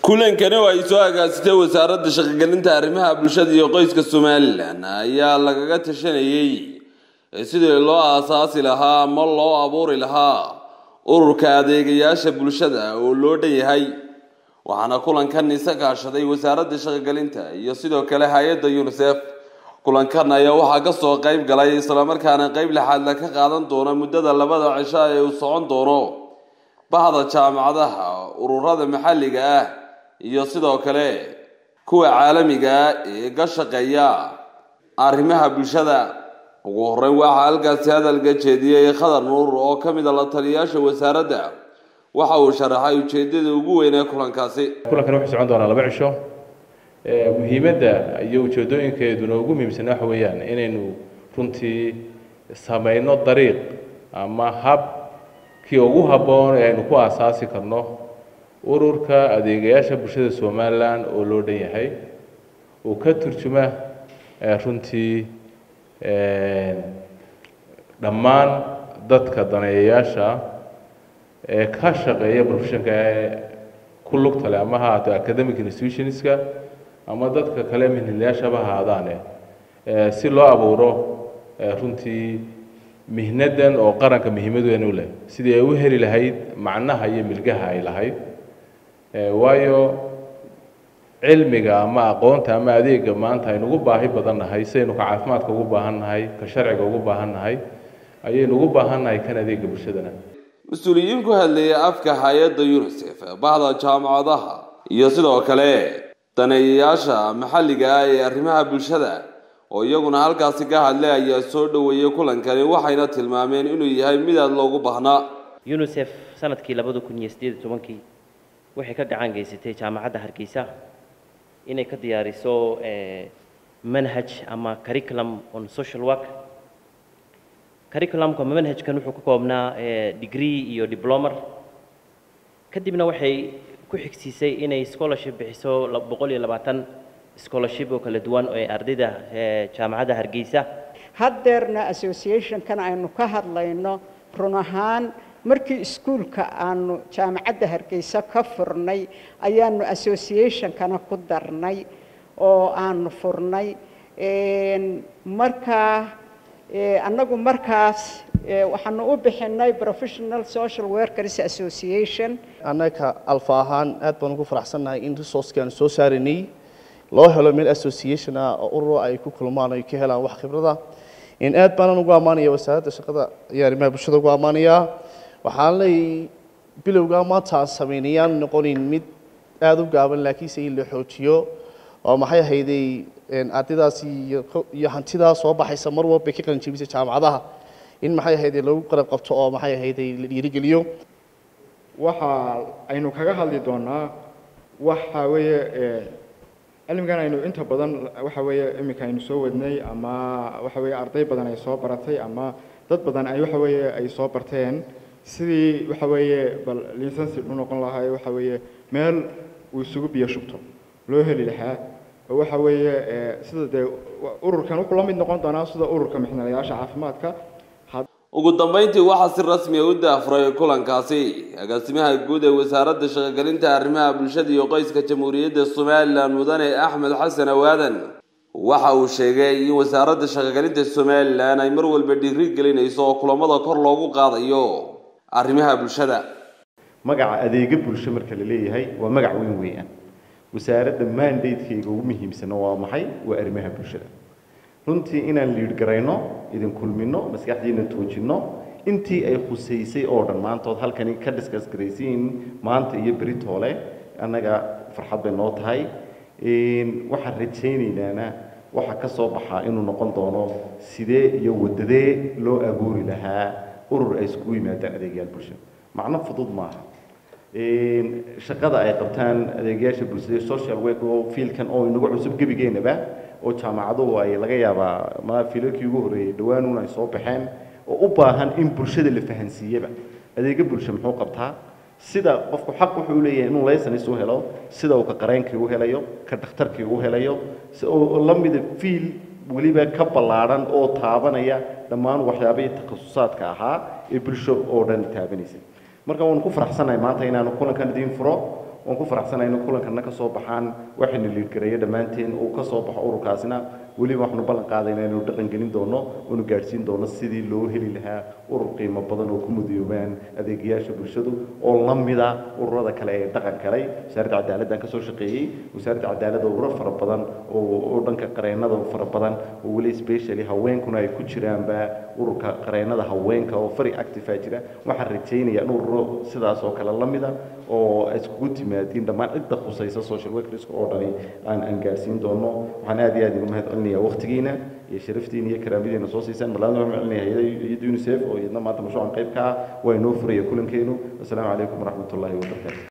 kulankani oo ay soo agaasitay wasaaradda shaqogelinta arrimaha bulshada iyo qoyska somalilan ayaa lagaga tashanayey sidii loo aasaasi lahaa ama loo abuuri lahaa ururka adeegayaasha bulshada oo loo dhan yahay waxaana kulankan isa kaashaday wasaaradda shaqogelinta iyo sidoo kale hay-adda unisef kulankan ayaa waxaa kasoo qeyb galay islamarkaana qeyb lixaadla ka qaadan doona muddada labada cisho ee uu socon doono bahda jaamacadaha ururada maxalliga ah iyo sidoo kale kuwa caalamiga ah ee ka shaqeeya arrimaha bulshada ugu horeyn waxaa halkaasi hadalka jeediyey khadar nuur oo ka mid a la taliyayaasha wasaaradda waxa uu sharaxay ujeedada ugu weyn ee kulankaasi kulankan wuxuu socon doonaa laba cisho muhiimadda iyo ujeedooyinkeeduna ugu muhiimsan waxa weeyaan inaynu runtii samayno dariiq ama hab kii ugu habboon ee aynu ku aasaasi karno ururka adeegayaasha bulshada somalilan oo loo dhan yahay uu ka turjuma runtii dhammaan dadka daneeyayaasha ee ka shaqeeya professionka ee ku lugta leh ama ha ahaato academic institutionska ama dadka kale mihnilayaashaba haadaane si loo abuuro runtii mihnadan oo qaranka muhiimad weyn u leh sidii ay u heli lahayd macnaha iyo milgaha ay lahayd waayo cilmiga ama aqoonta ama adeega maanta aynu ugu baahi badan nahay sidaynu ka caafimaadka ugu baahan nahay ka sharciga ugu baahan nahay ayaynu ugu baahan nahay kan adeega bulshadana mas-uuliyiin ku hadlayay afka hay-adda unisef bahda jaamacadaha iyo sidoo kale daneeyayaasha maxalliga ah ee arrimaha bulshada oo iyaguna halkaasi ka hadlay ayaa soo dhoweeyey kulankani waxayna tilmaameen inuu yahay mid aada loogu baahnaa unisef sanadkii labada kun iyo siddeed iyo tobankii waxay ka gacan geysatay jaamacadda hargeysa inay ka diyaariso manhaj ama curriculum on social work curriculumka manhajkan wuxuu ka koobnaa degree iyo diplomer kadibna waxay ku xigsiisay inay scholarship bixiso boqol iyo labaatan scholarship oo kala duwan ee ardayda jaamacadda hargeysa haddeerna associationkan aynu ka hadlayno run ahaan markii iskuulka aanu jaamacadda hargeysa ka furnay ayaanu associationkana ku darnay oo aanu furnay markaa annagu markaas waxaanu u bixinay professional social workers association annaga alfa ahaan aad baan ugu faraxsannahay in resourceki aanu soo saaranay loo helo meel association ah oo ururo ay ku kulmaan ay ka helaan wax khibrada in aad baanan ugu ammaanaya wasaaradda shaqada iyo arrimaha bulshada ugu ammaanayaa waxaan leeyay bilowgaa maanta aan samaynayaan noqonin mid aada u gaaban laakiinse in la xoojiyo oo maxay ahayday ardaydaasi iyo hantidaa soo baxaysa mar walba ka qalin jebisa jaamacadaha in maxay ahayday lagu qarab qabto oo maxay ahayday la dhiirigeliyo waxa aynu kaga hadli doonaa waxa weeye cilmigan aynu inta badan waxa weeye iminka aynu soo wadnay ama waxa weeye arday badan ay soo baratay ama dad badan ay waxa weeye ay soo barteen sidii waxa weeye bal licensi u noqon lahaa waxa weeye meel uu isugu biyo shubto loo heli lahaa oo waxa weeye sida dee ururkan wuxuu la mid noqon doonaa sida ururka mixnalayaasha caafimaadka ugu dambeyntii waxaa si rasmiya u daafray kulankaasi agaasimaha guud ee wasaaradda shaqogelinta arrimaha bulshada iyo qoyska jamhuuriyadda somalilan mudane axmed xasan awaadan waxa uu sheegay in wasaaradda shaqogelinta somalilan ay mar walba dhiiri gelinayso oo kulamada kor loogu qaadayo arrimaha bulshada magaca adeega bulsho marka la leeyahay waa magac weyn weeyaan wasaaradda mandatekeyga ugu muhiimsana waa maxay waa arrimaha bulshada runtii inaan liidh garayno idin kulmino maskaxdiina toojinno intii ay khusaysay oo dhan maantood halkani ka diskas garaysiin maanta iyo beritoole annaga farxad bay noo tahay waxaan rajaynaynana waxa ka soo baxaa inuu noqon doono sidee iyo wadadee loo abuuri lahaa urur ay iskugu yimaadaan adeegyaal bulsho macno fudud maaha shaqada ay qabtaan adeegyaasha bulshada social work oo fiilkan oo inagu cusub gebigeennaba oo jaamacaduhu ay laga yaabaa ma fiilalkii ugu horreeyey dhawaanuun ay soo baxeen oo u baahan in bulshada la fahansiiyaba adeega bulsho muxuu qabtaa sida qofku xaq wuxuu leeyahay inuu laysanis u helo sida uu ka qareenkii u helayo ka dhakhtarkii u helayo si oo la mida fiil weliba ka ballaadhan oo taabanaya dhammaan waxyaabihii takhasusaadka ahaa ee bulsho oo dhan taabanaysay marka waanu ku faraxsanahay maanta inaanu kulankan idiin furo waan ku faraxsanahay in kulankana ka soo baxaan waxayna liidgareeyo dhammaanteen uu ka soo baxo ururkaasina weliba waxaanu ballan qaadayna inaynu dhaqan gelin doono oonu gaadhsiin doono sidii loo heli lahaa urur qiimo badan oo ku mudoobaan adeegayaasha bulshadu oo la mida ururada kale ee dhaqan kalay wasaaradda cadaaladdan kasoo shaqeeyey wasaaradda cadaaladda ururo fara badan oo oo dhanka qareennada fara badan oo weli specially haweenkuna ay ku jiraanba ururka qareennada haweenka oo fari active a jira waxaan rajaynayaa in ururo sidaas oo kale la mida oo iskugu timaadiin dhammaan cidda khusaysa social workerska oo dhani aan aan gaarsiin doono waxaan aad iyo aad ugu mahad celinayaa waqtigiina iyo sharaftiina iyo karaamadiina soo siisaan marlaadna waxaan celinaya hayada unicef oo iyadna maanta mashruucan qayb ka ah waa inoo furaya kulankeenu wasalaamu calaykum waraxmatullaahi wabarakaatu